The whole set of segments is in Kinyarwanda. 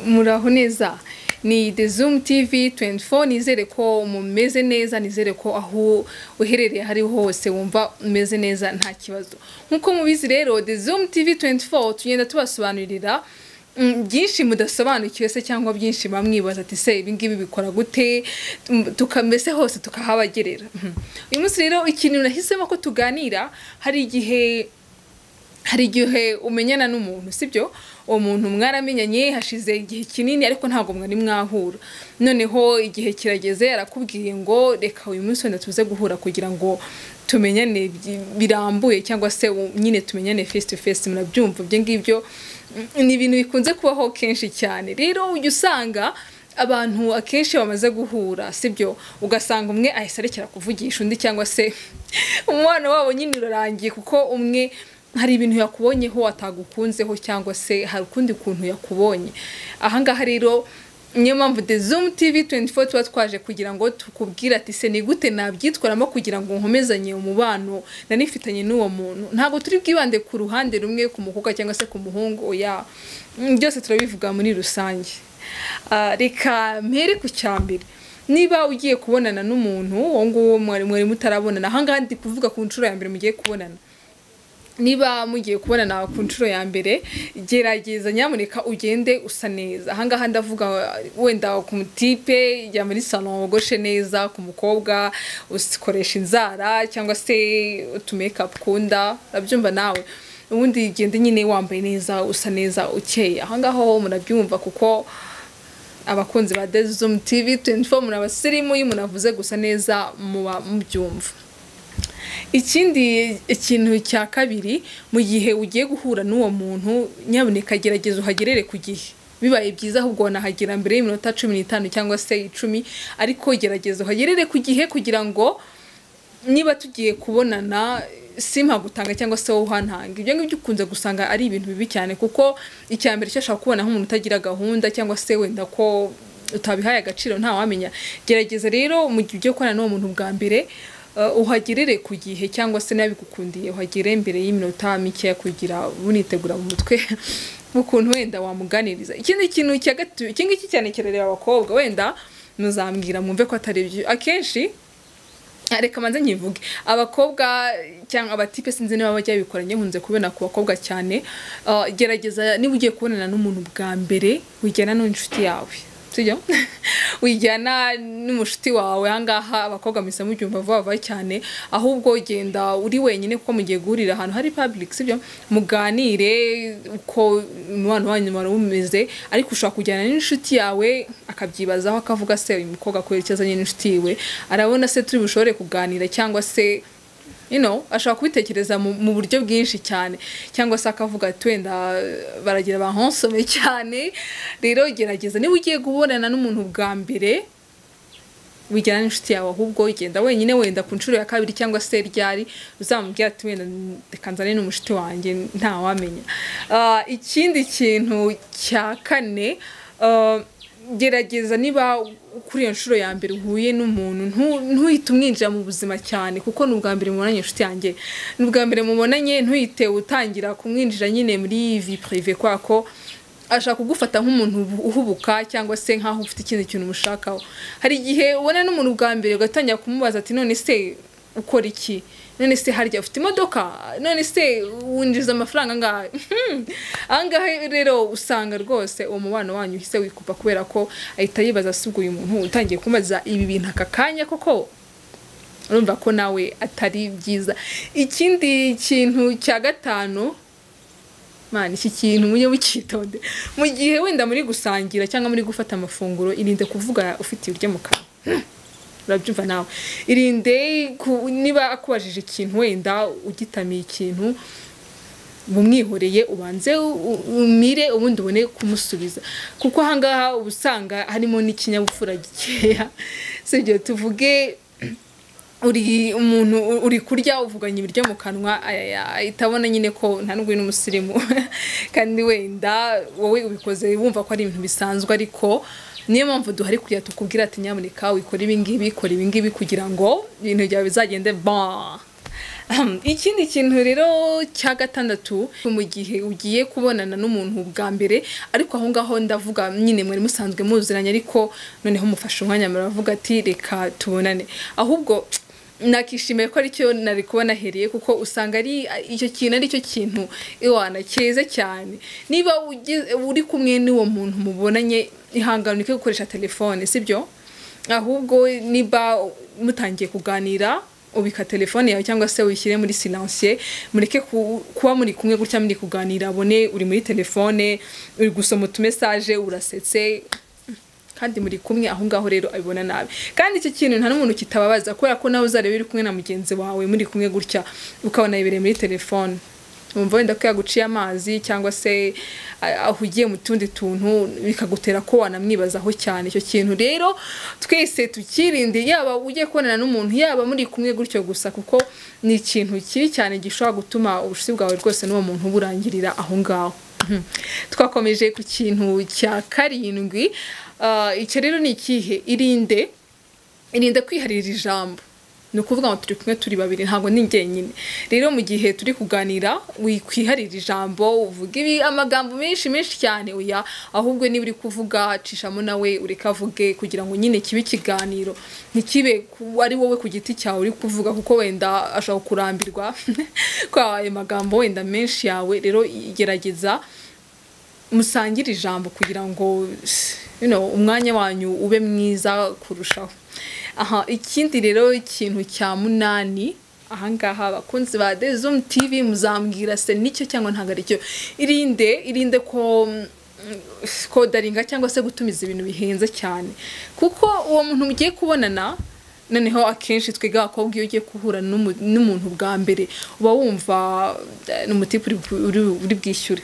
muraho neza ni The Zoom TV 24 nizere ko mumeze neza nizere ko aho uherereye hari hose wumva umeze neza nta kibazo nkuko mubizi rero The Zoom TV 24 tugenda tubasobanurira mm, byinshi mudasobanukiwe se cyangwa byinshi bamwibaza ati se ibi ngibi bikora gute Mm, tuka mbese hose tukahabagerera Mhm. uyu munsi rero ikintu nahisemo ko tuganira hari igihe hari igihe umenyana n'umuntu sibyo uwo muntu mwaramenyanye hashize igihe kinini ariko ntabwo mwari mwahura noneho igihe kirageze arakubwiye ngo reka uyu munsi wenda tuze guhura kugira ngo tumenyane bi- birambuye cyangwa se u- nyine tumenyane face to face murabyumva ibyo ngibyo mm, ni ibintu bikunze kubaho kenshi cyane rero ujya usanga abantu akenshi bamaze guhura sibyo ugasanga umwe ahise arekera kuvugisha undi cyangwa se umubano wabo nyine urarangiye kuko umwe hari ibintu yakubonyeho atagukunzeho cyangwa se hari ukundi kuntu yakubonye ahangaha rero niyo mpamvu The Zoom TV 24 tuba twaje kugira ngo tukubwire ati se ni gute nabyitwaramo kugira ngo nkomezanye umubano nanifitanye n'uwo muntu ntabwo turi bwibande ku ruhande rumwe ku mukobwa cyangwa se ku muhungu oya Mm, byose turabivuga muri rusange Ah, reka mpere ku cyambere niba ugiye kubonana n'umuntu uwo nguwo mwari mwari mutarabonana ahangaha ndi kuvuga ku nshuro ya mbere mugiye kubonana niba mugiye kubonana ku nshuro ya mbere gerageza nyamuneka ugende usa neza ahangaha ndavuga wenda ku mutipe jya muri salon wogoshe neza ku mukobwa ukoresha inzara cyangwa se utumekapu kunda urabyumva nawe ubundi gende nyine wambaye neza usa neza ukeye ahangaha ho murabyumva kuko abakunzi ba Dezum TV 24 muri abasirimu iyo umuntu avuze gusa neza muba mubyumva ikindi ikintu cya kabiri mu gihe ugiye guhura n'uwo muntu nyabuneka gerageza uhagerere ku gihe bibaye byiza ahubwo wanahagera mbere y'iminota cumi n'itanu cyangwa se icumi ariko gerageza uhagerere ku gihe kugira ngo niba tugiye kubonana si mpagutanga cyangwa se wowe uhantanga ibyo ngibyo ukunze gusanga ari ibintu bibi cyane kuko icya mbere cyo ashobora kubona nk'umuntu utagira gahunda cyangwa se wenda ko utabihaye agaciro ntawamenya gerageza rero mu gihe ugiye gukorana n'uwo muntu bwa mbere uh, uhagerere ku gihe cyangwa se n'abigukundiye uhagere mbere y'iminota mikeya kugira bunitegura mu mutwe ukuntu wenda wamuganiriza ikindi kintu cya gatatu iki ngiki cyane kirareba abakobwa wenda muzambwira mwumve ko atari byo akenshi reka manze nkivuge abakobwa cyangwa abatipe sinzi niba bajya babikora nkunze kubona ku bakobwa cyane Uh, gerageza niba ugiye kubonana n'umuntu bwa mbere wijyana n'inshuti yawe sibyo wijyana n'umushuti wawe ahangaha abakobwa mpise mubyumva vuba vuba cyane ahubwo genda uri wenyine kuko mugiye guhurira ahantu hari public sibyo muganire uko umubano wanyu wari umeze ariko ushobora kujyana n'inshuti yawe akabyibazaho akavuga se uyu mukobwa kubera icyo azanye n'inshuti yiwe arabona se turi bushobore kuganira cyangwa se you know, ashobora kubitekereza mu, mu buryo bwinshi cyane cyangwa se akavuga ati wenda baragira bansome cyane rero gerageza niba ugiye guhorana n'umuntu bwa mbere wijyana n'inshuti yawe ahubwo ugenda wenyine wenda ku nshuro ya kabiri cyangwa se ryari uzamubwira ati wenda reka nzane n'umushuti wanjye ntawamenya Ah, ikindi kintu cya kane ah, gerageza niba kuri iyo nshuro ya mbere uhuye n'umuntu ntu- ntuhite umwinjira mu buzima cyane kuko ni ubwa mbere mubonanye inshuti yanjye ni ubwa mbere mubonanye ntuhite utangira kumwinjira nyine muri vi purive kwa ko ashaka kugufata nk'umuntu ubu- uhubuka cyangwa se nk'aho ufite ikindi kintu umushakaho hari igihe ubona n'umuntu bwa mbere ugatangira kumubaza ati none se ukora iki none se harya ufite imodoka none se winjiza amafaranga angahe ahangaha rero usanga rwose uwo mubano wanyu uhise wikupa kubera ko ahita yibaza asubwo uyu muntu utangiye kumubaza ibi bintu aka kanya koko urumva ko nawe atari byiza ikindi kintu cya gatanu mani iki kintu mujye mukitonde mu gihe wenda muri gusangira cyangwa muri gufata amafunguro irinde kuvuga ufite ibiryo mu kanwa Hmm. urabyumva nawe irinde ku- niba akubajije ikintu wenda ugitamiye ikintu bumwihoreye ubanze u- u- umire ubundi ubone kumusubiza kuko ahangaha uba usanga harimo n'ikinyabupfura gikeya sibyo tuvuge uri umuntu u- uri kurya uvuganye ibiryo mu kanwa ayaya, ahita abona nyine ko ntanubwi n'umusirimu kandi wenda wowe ubikoze wumva ko ari ibintu bisanzwe ariko niyo mpamvu duhari kugira tukubwira ati nyamuneka wikora ibi ngibi ikora ibi ngibi kugira ngo ibintu byawe bizagende ba Ahem, ikindi kintu rero cya gatandatu mu gihe ugiye kubonana n'umuntu bwa mbere ariko aho ngaho ndavuga nyine mwari musanzwe muziranye ariko noneho mufashe umwanya muravuga ati reka tubonane ahubwo nakishimiye ko aricyo nari kubona heriye kuko usanga ari icyo kintu ari cyo kintu iwana cyiza cyane niba ugize- uri kumwe n'uwo muntu mubonanye ihangane ureke gukoresha telefone sibyo ahubwo niba mutangiye kuganira ubika telefone yawe cyangwa se uyishyire muri silansiye mureke ku- kuba muri kumwe gutya muri kuganira abone uri muri telefone uri gusoma utumesaje urasetse kandi muri kumwe aho ngaho rero abibona nabi kandi iki kintu nta n'umuntu kitababaza kubera ko nawe uzareba uri kumwe na mugenzi wawe muri kumwe gutya ukabona yibereye muri telefone wumva wenda ko yaguciye amazi cyangwa se a- aho ugiye mu tundi tuntu bikagutera ko wanamwibazaho cyane icyo kintu rero twese tukirinde yaba ugiye kubonana n'umuntu yaba muri kumwe gutyo gusa kuko ni ikintu kibi cyane gishobora gutuma ubushuti bwawe rwose n'uwo muntu burangirira aho ngaho Mhm. twakomeje ku kintu cya karindwi Ah, icyo rero ni ikihe irinde irinde kwiharira ijambo ni ukuvuga ngo turi kumwe turi babiri ntabwo ni njyenyine rero mu gihe turi kuganira wikwiharira ijambo uvuga ibi amagambo menshi menshi cyane oya ahubwo niba uri kuvuga acishamo nawe ureke avuge kugira ngo nyine kibe ikiganiro ntikibe ku- ari wowe ku giti cyawe uri kuvuga kuko wenda ashobora kurambirwa kwa ayo magambo wenda menshi yawe rero gerageza musangire ijambo kugira ngo you know, umwanya wanyu ube mwiza kurushaho aha ikindi rero ikintu cya munani ahangaha abakunzi ba The Zoom TV muzambwira se nicyo cyangwa ntabwo aricyo irinde irinde ko mm, kodaringa cyangwa se gutumiza ibintu bihenze cyane kuko uwo muntu mugiye kubonana noneho akenshi twebwe abakobwa iyo ugiye guhura n'umu- n'umuntu bwa mbere uba wumva eh, ni umutipe uri bu- uri- uri bwishyure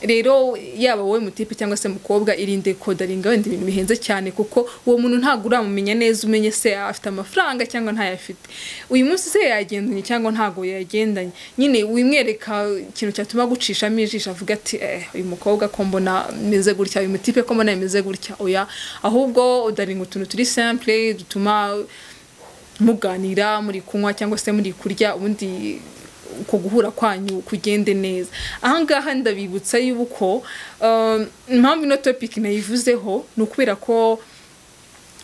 rero yaba wowe mutipe cyangwa se mukobwa irinde kodaringa wenda ibintu bihenze cyane kuko uwo muntu ntabwo uramumenya neza umenye se afite amafaranga cyangwa ntayafite uyu munsi se yagendanye cyangwa ntabwo yagendanye nyine wimwereka ikintu cyatuma agucishamo ijisho avuga ati eh, uyu mukobwa ko mbona meze gutya uyu mutipe ko mbona yameze gutya oya ahubwo udaringa utuntu turi simple dutuma muganira muri kunywa cyangwa se muri kurya ubundi uko guhura kwanyu kugende neza ahangaha ndabibutsa yuko um, impamvu ino topic nayivuzeho ni ukubera ko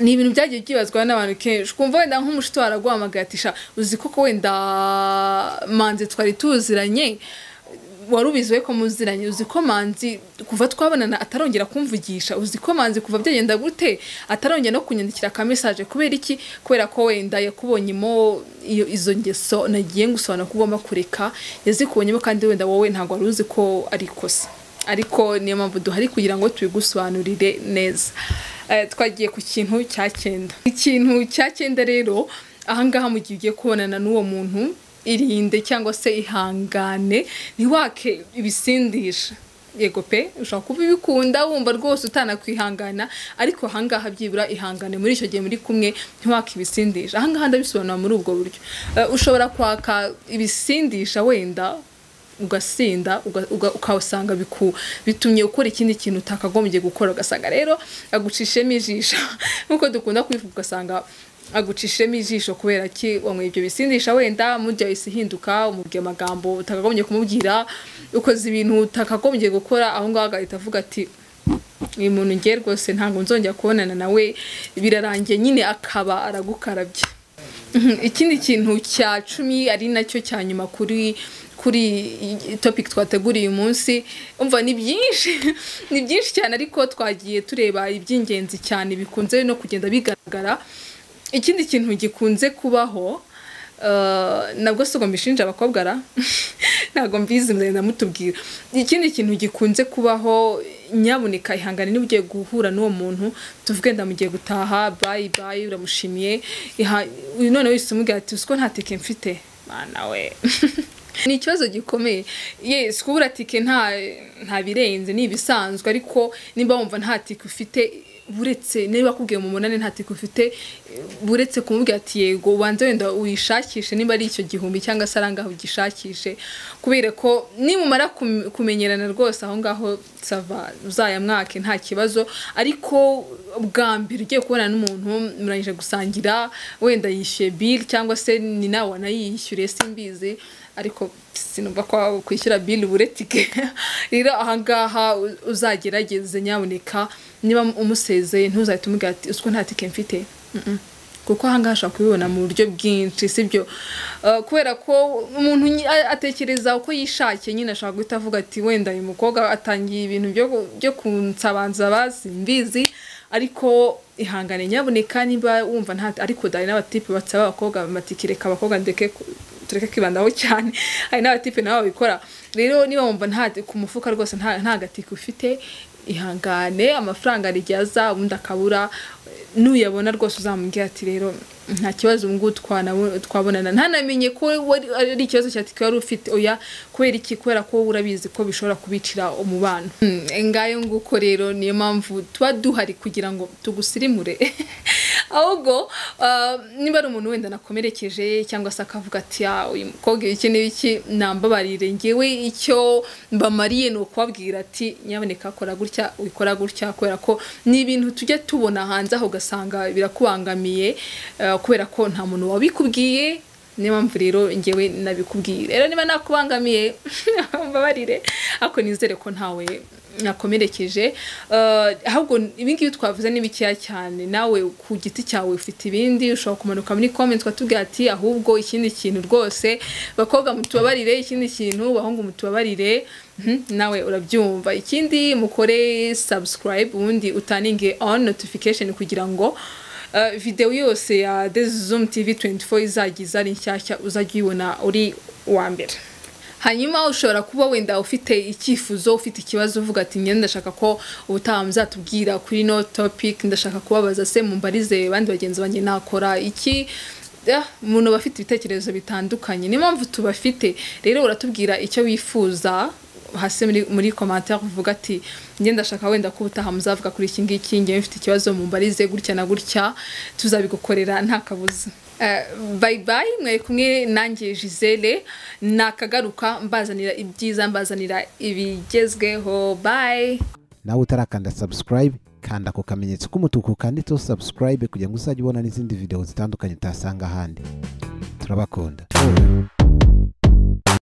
ni ibintu byagiye byibazwa n'abantu kenshi ukumva wenda nk'umushuti waraguhamagaye ati sha uzi koko wenda manzi twari tuziranye wari ubizi we ko muziranye uzi ko manzi kuva twabonana atarongera kumvugisha uzi ko manzi kuva byagenda gute atarongera no kunyandikira ka message kubera iki kubera ko wenda yakubonyemo iyo izo ngeso nagiye ngusobanura ko ugomba kureka yazikubonyemo kandi wenda wowe ntabwo wari uzi ko ari ikosa ariko niyo mpamvu duhari kugira ngo tubigusobanurire neza Eh, twagiye ku kintu cya cyenda ikintu cya cyenda rero ahangaha mu gihe ugiye kubonana n'uwo muntu irinde cyangwa se ihangane ntiwake ibisindisha yego pe ushobora kuba ubikunda wumva rwose utanakwihangana ariko ahangaha byibura ihangane muri icyo gihe muri kumwe ntiwake ibisindisha ahangaha ndabisobanura muri ubwo buryo Eh, ushobora kwaka ibisindisha wenda ugasinda uga- uga- ukasanga biku- bitumye ukora ikindi kintu utakagombye gukora ugasanga rero agucishemo ijisho nk'uko dukunda kubivuga ugasanga agucishemo ijisho kubera ki wanyweye ibyo bisindisha wenda murya isi ihinduka umubwiye amagambo utakagombye kumubwira ukoze ibintu utakagombye gukora aho ngaho agahita avuga ati uyu muntu ngiye rwose ntabwo nzongera kubonana nawe birarangiye nyine akaba aragukarabye Mhm, ikindi kintu cya cumi ari nacyo cya nyuma kuri kuri iyi topic twateguriye uyu munsi umva ni byinshi ni byinshi cyane ariko twagiye tureba iby'ingenzi cyane bikunze no kugenda bigaragara ikindi kintu gikunze kubaho eh, nabwo si ubwo mbishinja abakobwa ra ntabwo mbizi muzagenda mutubwira ikindi kintu gikunze kubaho nyaboneka ihangane niba ugiye guhura n'uwo muntu tuvuge ndamugiye gutaha bayi bayi uramushimiye iha- uyu none wese umubwira ati uzi ko nta tike mfite mana we ni ikibazo gikomeye yes kubura tike nta nta birenze ni ibisanzwe ariko niba wumva nta tike ufite buretse niba akubwiye mu munani nta tiko ufite buretse kumubwira ati yego ubanze wenda uyishakishe niba ari icyo gihumbi cyangwa se arangaho ugishakishe kubera ko nimumara kum- kumenyerana rwose aho ngaho sava uzayamwake nta kibazo ariko bwa mbere ugiye kubona n'umuntu murangije gusangira wenda yishyuye bili cyangwa se ni nawe wanayishyuriye simbizi ariko sinumva ko kwishyura bili buretike rero ahangaha u- uzagerageze nyaboneka niba umusezeye ntuzahite umubwira ati uziko nta tike mfite Mm-mm. kuko ahangaha ashobora kubibona mu buryo bwinshi sibyo Eh, kubera ko umuntu nyi- a- atekereza uko yishakiye nyine ashobora guhita avuga ati wenda uyu mukobwa atangiye ibintu byo gu- byo kunsabanza bazi mbizi ariko ihangane nyaboneka niba wumva nta ariko hari n'abatipe basaba abakobwa bamatike reka abakobwa ndeke ku- tureke kwibandaho cyane hari n'abatipe nabo babikora rero niba wumva nta ku mufuka rwose nta nta gatike ufite ihangane amafaranga hari igihe aza ubundi akabura nuyabona rwose uzamubwira ati rero nta kibazo ubu ngubu twana- twabonana ntanamenye ko wari- ari ikibazo cya tike wari ufite oya kubera iki kubera ko urabizi ko bishobora kubicira umubano Hmm, ngayo nguko rero niyo mpamvu tuba duhari kugira ngo tugusirimure ahubwo ah, niba ari umuntu wenda nakomerekeje cyangwa se akavuga ati "Ah, uyu mukobwa iki n'iki nambabarire ngewe icyo mbamariye ni ukubabwira ati nyaboneka kora gutya ubikora gutya kubera ko ni ibintu tujya tubona hanze aho ugasanga birakubangamiye ah, kubera ko nta muntu wabikubwiye niyo mpamvu rero ngewe nabikubwiye rero niba nakubangamiye mbabarire ariko nizere ko ntawe nakomerekeje Eh, ahubwo ibingibi twavuze ni bikeya cyane nawe ku giti cyawe ufite ibindi ushobora kumanuka muri comments ukatubwira ati ahubwo ikindi kintu rwose bakobwa mutubabarire ikindi kintu bahungu mutubabarire Mhm, nawe urabyumva ikindi mukore subscribe ubundi utaninge on notification kugira ngo Uh, videwo yose ya The Zoom TV 24 izagiza ari nshyashya uzajya uyibona uri uwa mbere hanyuma ushobora kuba wenda ufite icyifuzo ufite ikibazo uvuga ati njye ndashaka ko ubutaha muzatubwira kuri no topic ndashaka kubabaza se mumbarize abandi bagenzi banjye nakora iki Ah, umuntu aba afite ibitekerezo bitandukanye niyo mpamvu tubafite rero uratubwira icyo wifuza hasi muri muri commentaire uvuga ati njye ndashaka wenda ko ubutaha muzavuga kuri iki ngiki njye mfite ikibazo mumbarize gutya na gutya tuzabigukorera nta kabuza Eh, bye bye mwari kumwe nanjye Gisele nakagaruka mbazanira ibyiza mbazanira ibigezweho bye nawe utarakanda subscribe kanda ako kamenyetso k'umutuku kanditseho subscribe kugira ngo uzajye ubona n'izindi video zitandukanye utasanga ahandi turabakunda